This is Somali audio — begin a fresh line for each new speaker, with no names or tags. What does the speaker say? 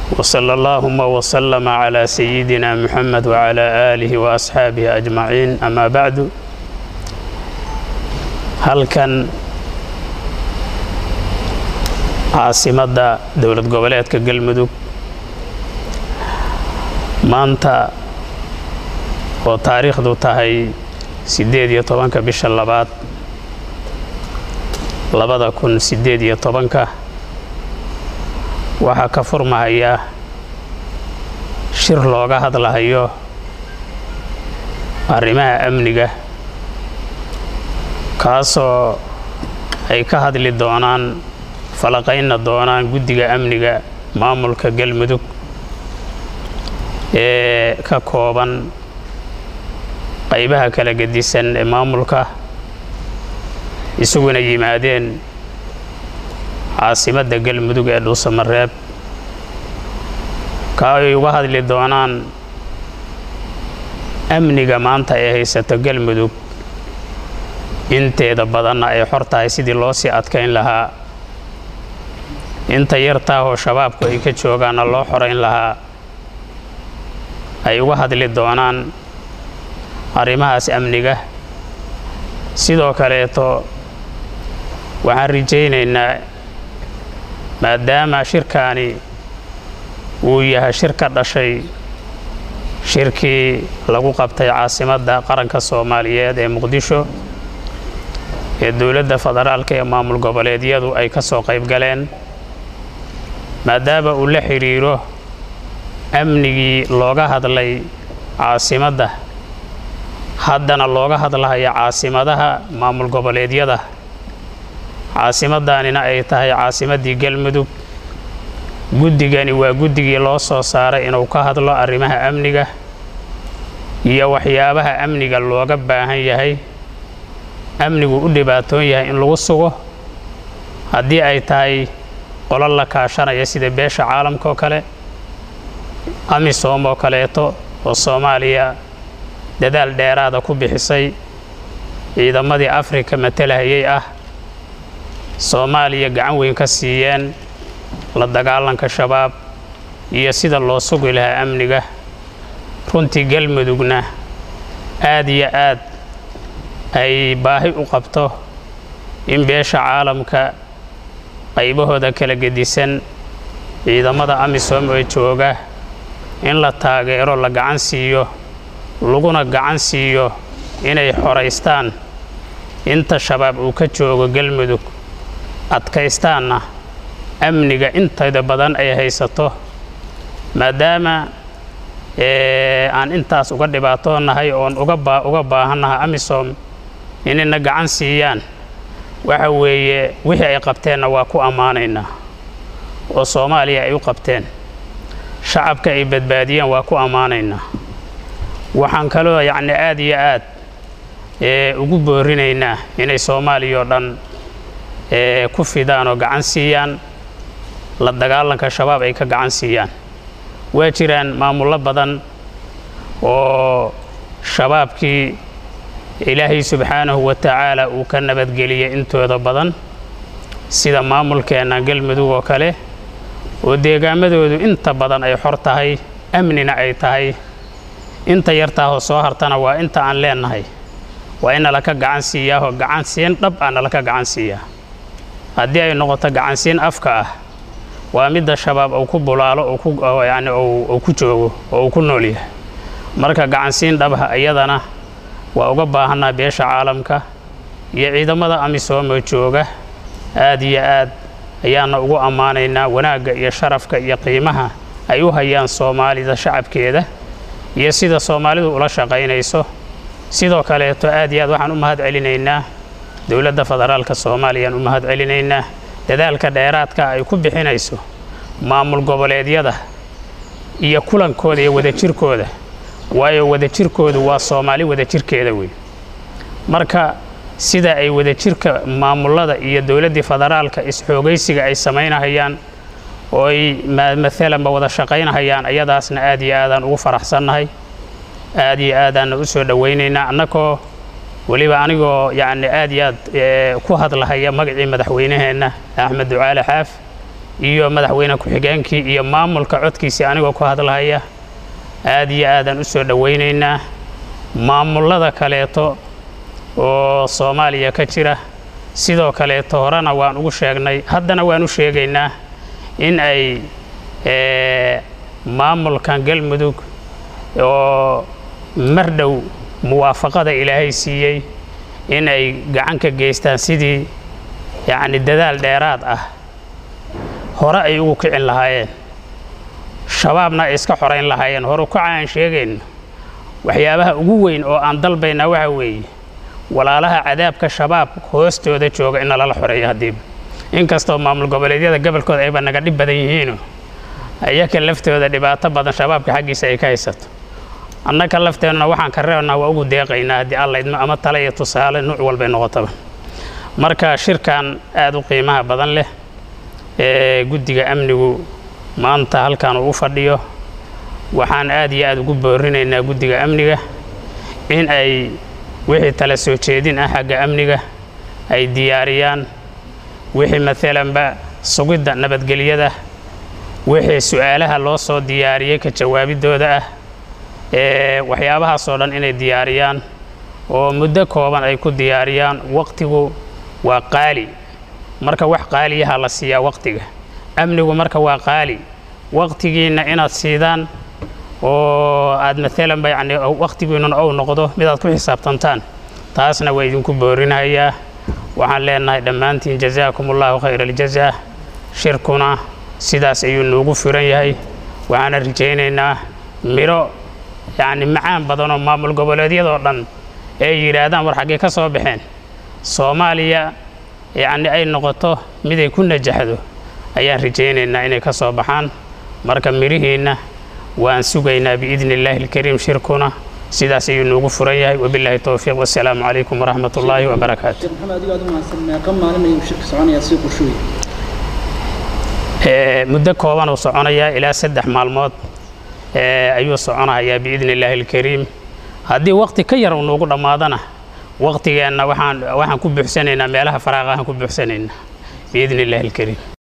وصلى اللهم وسلم على سيدنا محمد وعلى آله وأصحابه أجمعين أما بعد halkan caasimadda dowlad goboleedka galmudug maanta oo taariikhdu tahay siddeed iyo tobanka bisha labaad labada kun siddeed iyo tobanka waxaa ka furmahaya shir looga hadlahayo arrimaha amniga kaasoo ay ka hadli doonaan falaqaynna doonaan guddiga amniga maamulka galmudug ee ka kooban qaybaha kala gedisan ee maamulka isuguna yimaadeen caasimadda galmudug ee dhuusamareeb ka ay uga hadli doonaan amniga maanta ee haysato galmudug inteeda badanna ay xor tahay sidii loo sii adkayn lahaa inta yartaahoo shabaabku ay ka joogaanna loo xorayn lahaa ay uga hadli doonaan arrimahaas amniga sidoo kaleeto waxaan rajaynaynaa maadaama shirkaani uu yahay shir ka dhashay shirkii lagu qabtay caasimadda qaranka soomaaliyeed ee muqdisho ee dowladda federaalka ee maamul goboleedyadu ay ka soo qayb galeen maadaama uu la xidhiiro amnigii looga hadlay caasimadda haddana looga hadlahayo caasimadaha maamul goboleedyada caasimaddaanina ay tahay caasimaddii galmudug guddigani waa guddigii loo soo saaray inuu ka hadlo arrimaha amniga iyo waxyaabaha amniga looga baahan yahay amnigu u dhibaatoon yahay in lagu sugo haddii ay tahay qolo la kaashanaya sida beesha caalamka oo kale amisom oo kaleeto oo soomaaliya dadaal dheeraada ku bixisay ciidamadii afrika matalahayay ah soomaaliya gacan weyn ka siiyeen la dagaalanka shabaab iyo sida loo sugi lahaa amniga runtii galmudugna aad iyo aad ay baahi u qabto in beesha caalamka qaybahooda kala gedisan ciidamada amisom ee jooga in la taageero la gacan siiyo laguna gacan siiyo inay xoraystaan inta shabaab uu ka joogo galmudug adkaystaanna amniga intayda badan ay haysato maadaama aan intaas uga dhibaatoonahay oon uga baahannahay amisom inayna gacan siiyaan waxa weeye wixii ay qabteenna waa ku ammaanaynaa oo soomaaliya ay u qabteen shacabka ay badbaadiyeen waa ku ammaanaynaa waxaan kaloo yacni aad iyo aad ugu boorinaynaa inay soomaaliya oo dhan ku fidaan oo gacan siiyaan la dagaalanka shabaab ay ka gacan siiyaan waa jiraan maamullo badan oo shabaabkii ilaahay subxaanahu wa tacaala uu ka nabadgeliyey intooda badan sida maamulkeenna galmudug oo kale oo deegaamadoodu inta badan ay xor tahay amnina ay tahay inta yartaahoo soo hartana waa inta aan leennahay waa in nalaka gacan siiyaahoo gacansiin dhab ah nalaka gacan siiyaa haddii ay noqoto gacansiin afka ah waa midda shabaab uu ku bulaalo yani uu ku joogo oo uu ku nool yahay marka gacansiin dhabha iyadana waa uga baahanaa beesha caalamka iyo ciidamada amisooma jooga aad iyo aad ayaana ugu ammaanaynaa wanaagga iyo sharafka iyo qiimaha ay u hayaan soomaalida shacabkeeda iyo sida soomaalidu ula shaqaynayso sidoo kaleeto aad iyo aad waxaan u mahad celinaynaa dowladda federaalka soomaaliyaan u mahad celinaynaa dadaalka dheeraadka ay ku bixinayso maamul goboleedyada iyo kulankooda iyo wadajirkooda waayo wadajirkoodu waa soomaali wadajirkeeda wey marka sida ay wadajirka maamullada iyo dowladdii federaalka is-xoogaysiga ay samaynahayaan oo ay maalanba wada shaqaynahayaan ayadaasna aad iyo aadaan ugu faraxsannahay aad iyo aadaanna u soo dhowaynaynaa annakoo weliba anigoo yacni aad iyo aad ku hadlahaya magacii madaxweynaheenna axmed ducaale xaaf iyo madaxweyne ku-xigeenkii iyo maamulka codkiisii anigoo ku hadlahaya aad iyo aadaan u soo dhowaynaynaa maamullada kaleeto oo soomaaliya ka jira sidoo kaleeto horena waan ugu sheegnay haddana waan u sheegaynaa in ay maamulkan galmudug oo mar dhow muwaafaqada ilaahay siiyey in ay gacan ka geystaan sidii yacni dadaal dheeraad ah hore ay ugu kicin lahaayeen shabaabna ay iska xorayn lahaayeen horu kaca aan sheegayno waxyaabaha ugu weyn oo aan dalbaynaa waxa weeye walaalaha cadaabka shabaab hoostooda jooga in nalala xoreeyo haddiiba inkastoo maamul goboleedyada gobolkooda ayba naga dhib badan yihiino ayaka laftooda dhibaato badan shabaabka xaggiisa ay ka haysato annaka lafteennuna waxaan ka reebnaa waa ugu deeqaynaa haddii alla idmo ama tale iyo tusaale nuuc walbay noqotaba marka shirkan aad u qiimaha badan leh ee guddiga amnigu maanta halkan uu u fadhiyo waxaan aad iyo aad ugu boorinaynaa guddiga amniga in ay wixii tala soo jeedin ah xagga amniga ay diyaariyaan wixii maalanba sugidda nabadgelyada wixii su-aalaha loo soo diyaariyey ka jawaabiddooda ah ee waxyaabahaasoo dhan inay diyaariyaan oo muddo kooban ay ku diyaariyaan waqtigu waa qaali marka wax qaaliyaha la siiyaa waqtiga amnigu marka waa qaali waqtigiinna inaad siidaan oo aad maalanba yacni waqtigiinnuna ou noqdo midaad ku xisaabtantaan taasna waa idinku boorinayaa waxaan leenahay dhammaantiin jazaakum allahu khayra aljazaa shirkuna sidaas ayuu noogu furan yahay waxaana rajaynaynaa midho yacni macaan badanoo maamul goboleedyadoo dhan ay yidhaahdaan war xaggee ka soo baxeen soomaaliya yacni ay noqoto miday ku najaxdo ayaan rajaynaynaa inay ka soo baxaan marka midhihiinna waan sugaynaa biidni illaahi alkariim shirkuna sidaas ayuu noogu furan yahay wabilaahi towfiiq wasalaamu calaykum waraxmat ullaahi wabarakaatu
maxamed adigo aad u mahadsan meeqa maalin ayuu shirka soconayaa si qorshooy
muddo kooban uu soconayaa ilaa saddex maalmood ayuu soconayaa biidni illaahi alkariim haddii waqti ka yar uu noogu dhammaadana waqtigeenna waxaan waxaan ku buuxsanaynaa meelaha faraaqahan ku buuxsanaynaa biidni illaahi alkariim